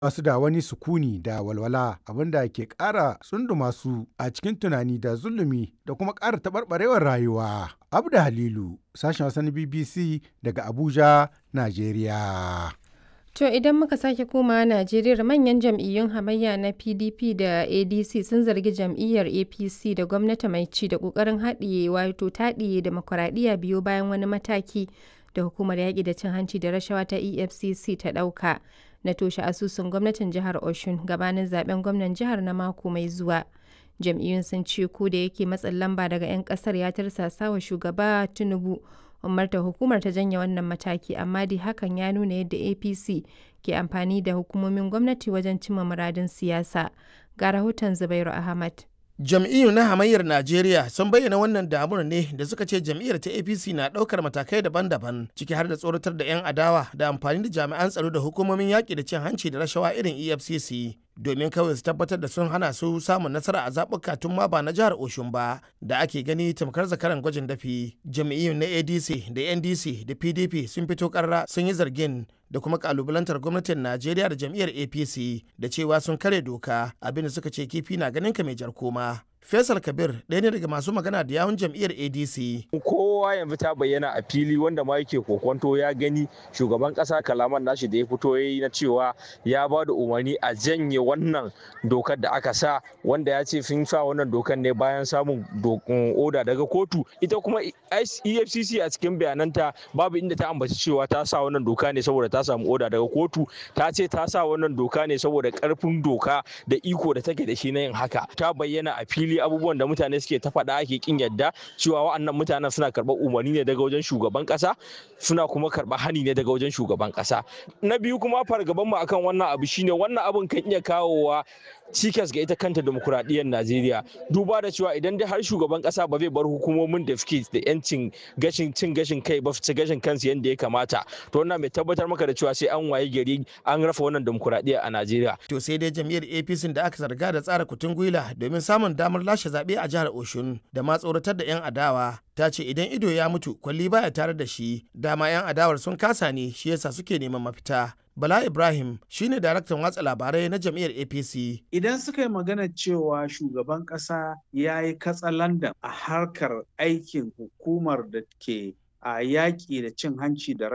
ba su da wani sukuni da walwala abinda ke ƙara tsunduma su a cikin tunani da zulumi da kuma ƙara taɓarɓarewar rayuwa. Abda Halilu, sashen Hausa na BBC daga Abuja, Najeriya. To idan muka sake komawa Najeriya manyan jam'iyyun hamayya na PDP da ADC sun zargi jam'iyyar APC da gwamnati mai ci da ƙoƙarin haɗiye wato taɗiye demokuraɗiyya biyo bayan wani mataki da hukumar yaƙi da cin hanci da rashawa ta EFCC ta ɗauka na toshe asusun gwamnatin jihar Oshun gabanin zaben gwamnan jihar na mako mai zuwa. Jam'iyyun sun ce ko da yake matsin lamba daga 'yan ƙasar ya tarsasa wa shugaba Tinubu umarta hukumar ta janye wannan mataki amma dai hakan ya nuna yadda apc ke amfani da hukumomin gwamnati wajen cimma muradin siyasa ga rahoton zubairu ahmad jam'iyyu na hamayyar najeriya sun bayyana wannan damuwar ne da suka ce jam'iyyar ta apc na ɗaukar matakai daban-daban ciki har da tsoratar da 'yan adawa da amfani da jami'an tsaro da hukumomin yaƙi da cin hanci da rashawa irin efcc domin kawai su tabbatar da sun hana su samun nasara a zaɓuka tun ma ba na jihar Oshun ba da ake gani tamkar zakaran gwajin dafi. Jami'iyyun na ADC da NDC da PDP sun fito karra sun yi zargin da kuma kalubalantar gwamnatin Najeriya da jam'iyyar APC da cewa sun kare doka abinda suka ce kifi na ganin ka mai jar koma. Faisal Kabir ɗaya ne daga masu magana da yawun jam'iyyar ADC. Kowa yanzu ta bayyana a fili wanda ma yake kokonto ya gani shugaban ƙasa kalaman nashi da ya fito ya yi na cewa ya ba da umarni a janye wannan dokar da aka sa wanda ya ce sun sa wannan dokar ne bayan samun oda daga kotu ita kuma EFCC a cikin bayananta babu inda ta ambaci cewa ta sa wannan doka ne saboda ta samu oda daga kotu ta ce ta sa wannan doka ne saboda karfin doka da iko da take da shi na yin haka ta bayyana a fili fili abubuwan da mutane suke ta faɗa ake kin yadda cewa wa'annan mutanen suna karɓar umarni ne daga wajen shugaban ƙasa suna kuma karɓar hani ne daga wajen shugaban ƙasa na biyu kuma fargaban mu akan wannan abu shine wannan abun kan iya kawowa cikas ga ita kanta demokuraɗiyyar Najeriya duba da cewa idan dai har shugaban ƙasa ba zai bar hukumomin da suke da yancin gashin cin gashin kai ba su gashin kansu yadda ya kamata to wannan mai tabbatar maka da cewa sai an waye gari an rafa wannan demokuraɗiyya a Najeriya to sai dai jam'iyyar APC da aka zarga da tsara kutun gwila domin samun damar lashe zaɓe a jihar Oshun da ma tsoratar da 'yan adawa ta ce idan ido ya mutu kwalli baya tare da shi dama 'yan adawar sun kasa ne shi yasa suke neman mafita Bala Ibrahim shine daraktan watsa labarai na jam'iyyar APC. Idan suka yi magana cewa shugaban ƙasa ya yi katsalandan a harkar aikin hukumar da ke a yaƙi da cin hanci da